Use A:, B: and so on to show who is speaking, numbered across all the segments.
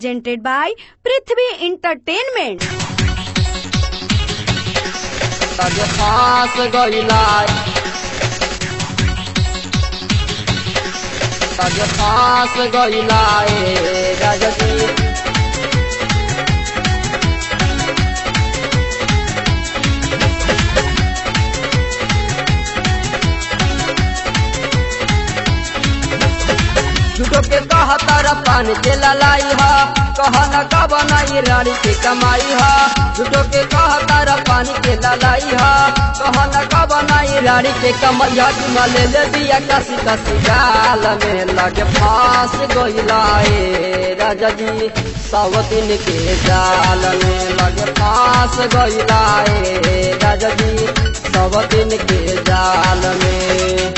A: presented by Prithvi Entertainment.
B: तब फांस गइला तब फांस गइला ए राजकी झूठो के कहा तारा पानी के ललाई हा कहा न का बनाई रानी के कमाई हा झूठो के कहा तारा पानी के ललाई हा कहा न का बनाई रानी के कमाई हा चुमा ले ले दिया कसी कसी गाल में लगे फांस गइला ए राजा जी सावतिन के जाल में लगे फांस गइला ए राजा जी सावतिन के जाल में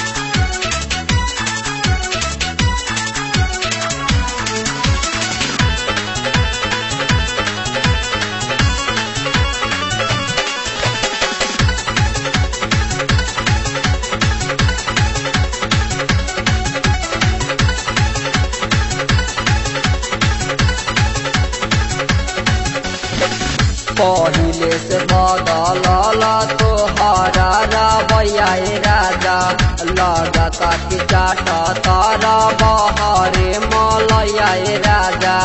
B: पहिले से बदलल तोहरा रवैया राजा लगता कि चाट तारा बहरे मलैया राजा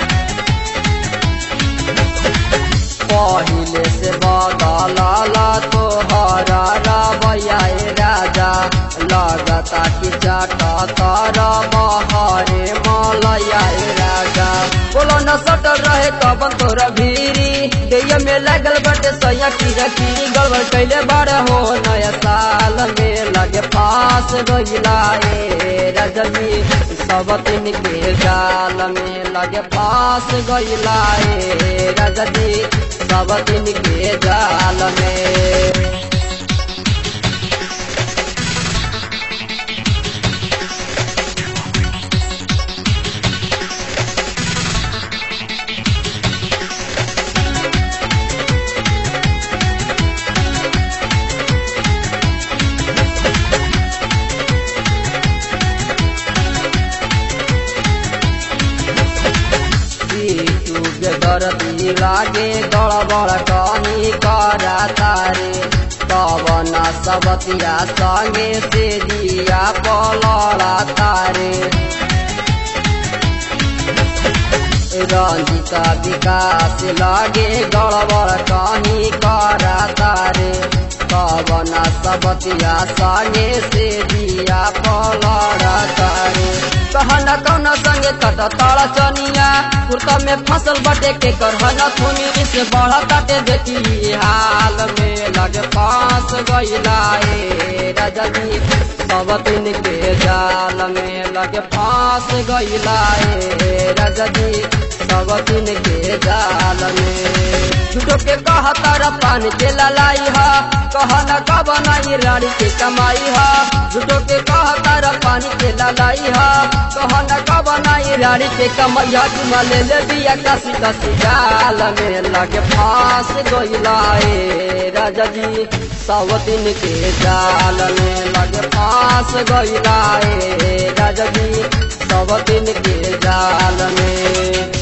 B: पहिले से बदलल तोहरा रवैया राजा लगता कि चाट तारा बहरे मलैया राजा बोलो न सटल रहे कबन तोरा भीरी दैया में लागल बटे सैया की रखी गड़बड़ कैले बार हो नया साल में लगे पास गइला ए रजनी सब दिन के जाल में लगे पास गइला ए रजनी सब दिन के जाल में दर्दी लागे गड़बड़ कनी करा तारे पवन सबतिया संगे से दिया पलड़ा तारे रंजिता विकास लागे गड़बड़ कनी करा तारे पवन सबतिया संगे से दिया पलड़ा तारे कहना कौना संगे तट ताड़ा चनिया कुर्ता में फसल बटे के करहना थोनी से बढ़ा काटे देखी हाल में लगे पास गइला ए राजा जी सब दिन के जाल में लगे पास गइला ए राजा जी सब दिन के जाल में झूठो के कहा तारा पानी के ललाई हा कहा न का बनाई रानी के कमाई हा झूठो के कहा तारा पानी के ललाई हा कहा न का बनाई रानी के कमाई हा चुमा ले ले दिया कसी कसी गाल में लगे फांस गइला ए राजा जी सावतिन के जाल में लगे फांस गइला ए राजा जी सावतिन के जाल में